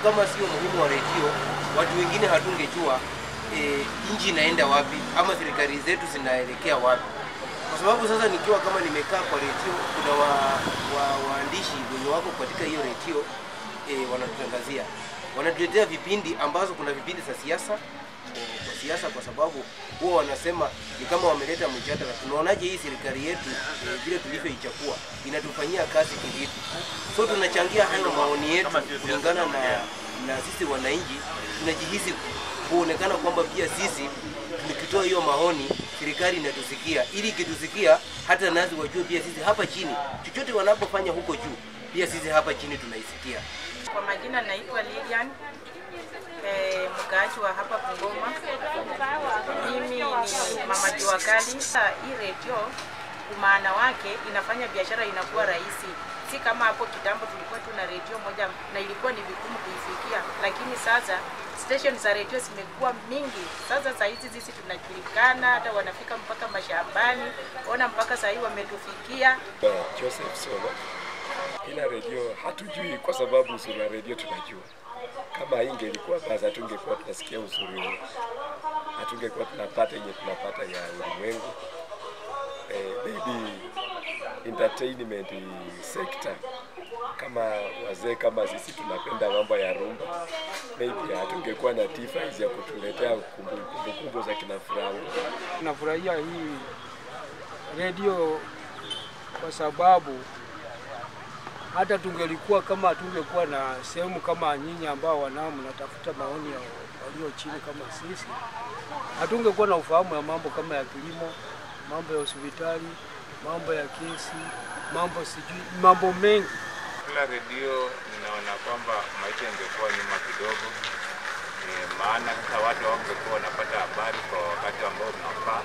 Kama sio muhimu wa redio, watu wengine hatungejua e, nchi inaenda wapi ama serikali zetu zinaelekea wapi, kwa sababu sasa nikiwa kama nimekaa kwa redio, kuna wa, wa, waandishi wenye wako katika hiyo redio e, wanatutangazia, wanatuletea vipindi ambazo kuna vipindi za siasa kwa siasa, kwa sababu huwa wanasema ni kama wameleta mjadala, tunaonaje hii serikali yetu e, vile tulivyoichukua inatufanyia kazi kivipi? So tunachangia hayo maoni yetu kulingana na, na sisi wananchi tunajihisi kuonekana kwamba pia sisi tukitoa hiyo maoni serikali inatusikia, ili ikitusikia hata nasi wajue pia sisi hapa chini, chochote wanapofanya huko juu, pia sisi hapa chini tunaisikia. Kwa majina naitwa Lilian eh, mkaaji wa hapa Bungoma. Mimi ni mama jua kali. Sasa Hii redio umaana wake inafanya biashara inakuwa rahisi, si kama hapo kitambo tulikuwa tuna redio moja na ilikuwa ni vigumu kuifikia, lakini sasa station za redio zimekuwa mingi. Sasa saa hizi sisi tunajulikana, hata wanafika mpaka mashambani. Ona mpaka saa hii wametufikia. Joseph Solo. Ila redio hatujui kwa sababu uzuri wa redio tunajua. Kama ingelikuwa basi hatungekuwa tunasikia uzuri huo, hatungekuwa tunapata yenye tunapata ya ulimwengu. Eh, maybe entertainment sector kama wazee kama sisi tunapenda mambo ya rumba, maybe hatungekuwa na device ya kutuletea kumbukumbu za kina Franco. Nafurahia hii redio kwa sababu hata tungelikuwa kama hatungekuwa na sehemu kama nyinyi ambao wanao mnatafuta maoni ya walio chini kama sisi, hatungekuwa na ufahamu ya mambo kama ya kilimo, mambo ya hospitali, mambo ya kesi, mambo sijui, mambo mengi. Bila redio ninaona kwamba maisha ingekuwa nyuma kidogo, e, maana sasa watu hawangekuwa wanapata habari kwa wakati ambao unafaa.